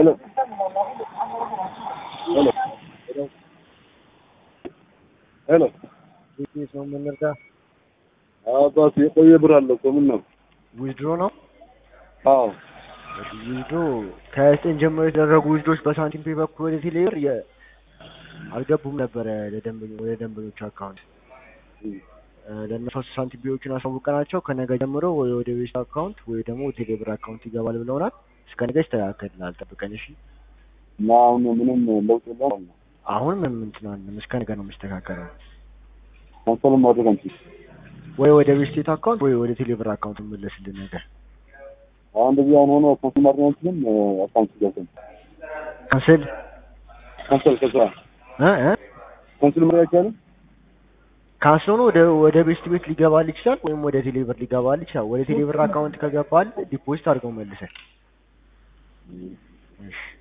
ሄሎ ሄሎ ሄሎ ቤት ነው የምንርዳ አባት የቆየ ብር አለ እኮ ምን ነው? ዊዝድሮ ነው አዎ ዊዝድሮ ከዘጠኝ ጀምሮ የተደረጉ ዊዝድሮች በሳንቲም ፔ በኩል ወደ ቴሌብር የ- አልገቡም ነበረ ለደንበኞ- ወደ ደንበኞች አካውንት ለእነሱ ሳንቲም ፔዎችን አሳውቀናቸው ከነገ ጀምሮ ወይ ወደ ቤት አካውንት ወይ ደግሞ ቴሌብር አካውንት ይገባል ብለውናል። እስከ ነገ ይስተካከልናል፣ ጠብቀን እሺ። እና አሁን ምንም ለውጥ የለም። አሁን ምንም እንትን አንልም፣ እስከ ነገ ነው የሚስተካከለው። ካንሰል ማድረግ አንችልም። ወይ ወደ ቤስቴት አካውንት ወይ ወደ ቴሌብር አካውንት መለስልን ነገር አሁን እንደዚህ አሁን ሆኖ ካንሰል ማድረግ አንችልም። አካውንት ገብተን ካንስል ካንሰል ከስራ እ እ ካንሰል ማድረግ አይቻልም። ካንስል ሆኖ ወደ ወደ ቤስት ቤት ሊገባል ይችላል፣ ወይም ወደ ቴሌብር ሊገባል ይችላል። ወደ ቴሌብር አካውንት ከገባል ዲፖዚት አድርገው መልሰን እሺ